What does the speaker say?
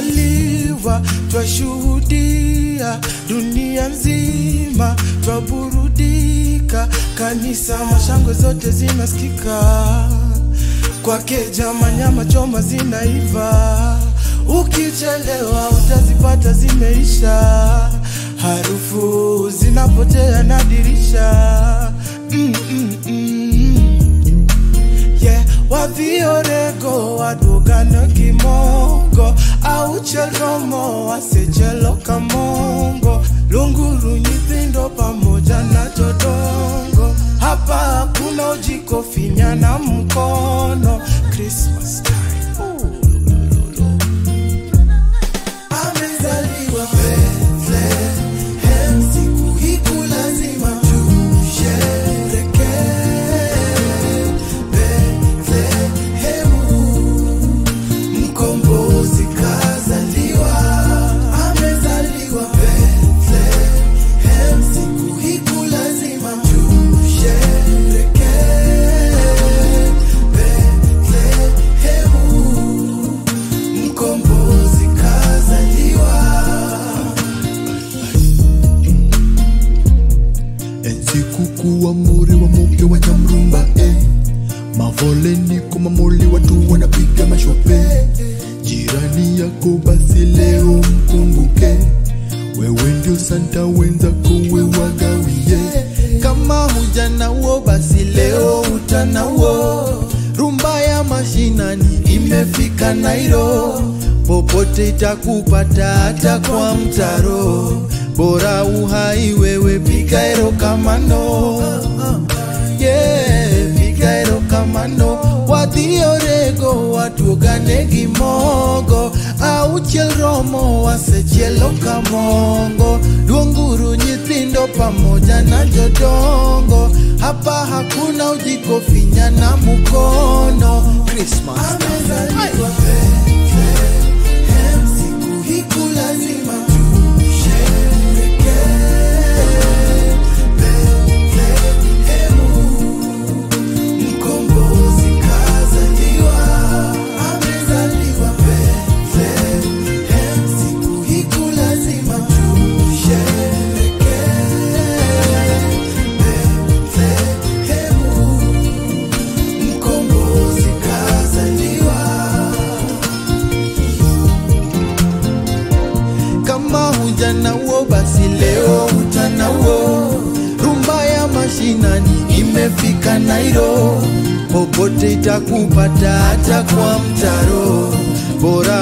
amezaliwa, twashuhudia dunia nzima, twaburudika, kanisa mashangwe zote zinasikika, kwake jama nyama choma zinaiva, ukichelewa utazipata zimeisha, harufu zinapotea na dirisha mm, mm, mm. Yeah, wadhiorego wadwogano gimongo aucheromo wasechelo kamongo lunguru nyithindo pamoja na jodongo hapa hakuna ujiko finya na mkono Christmas time. Ooh, amezaliwa Bethlehem, siku hii lazima tusherehekee. Bethlehemu, mkombozi kazaliwa, amezaliwa Bethlehem, siku hii lazima tusherehekee. Bethlehemu, mkombozi kazaliwa. Enzikuku wa muri wa muke wa nyamrumba eh. Mavoleni kumamuli watu wanapiga mashope Jirani yako basi leo mkumbuke Wewe ndio santa wenzako we wagawie Kama hujana wo basi leo utanawo Rumba ya mashinani imefika Nairo Popote itakupata hata kwa mtaro Bora uhai wewe piga erokamano yeah, piga erokamano wadhiorego watuogane gimogo auchiel romo wasechielo kamongo luonguru nyithindo pamoja na jodongo hapa hakuna ujiko finya na mukono Christmas Amezaliwa Bethlehem, siku hii lazima tusherehekee. Bethlehemu, mkombozi kazaliwa. Amezaliwa Bethlehem, siku hii lazima tusherehekee. Bethlehemu, mkombozi kazaliwa. kama hujanawo basi leo utanawo rumba ya mashinani imefika nairo popote itakupata hata kwa mtaro bora